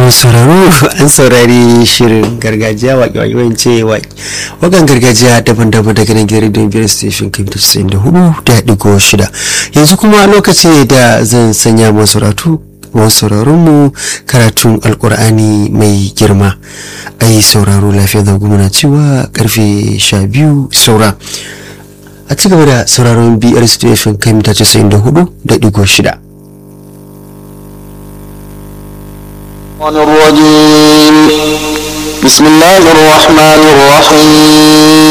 sauraro an saurari shirin gargajiya waƙe-waƙe wance waƙan gargajiya daban-daban daga nan gidan don biyar station kan da casa'in da hudu da ɗigo shida yanzu kuma lokaci ne da zan sanya masu sauratu masu mu karatun alkur'ani mai girma a yi sauraro lafiya da gumuna cewa karfe sha biyu saura a ci gaba da sauraron biyar station kan da casa'in da hudu da ɗigo shida الرجيم بسم الله الرحمن الرحيم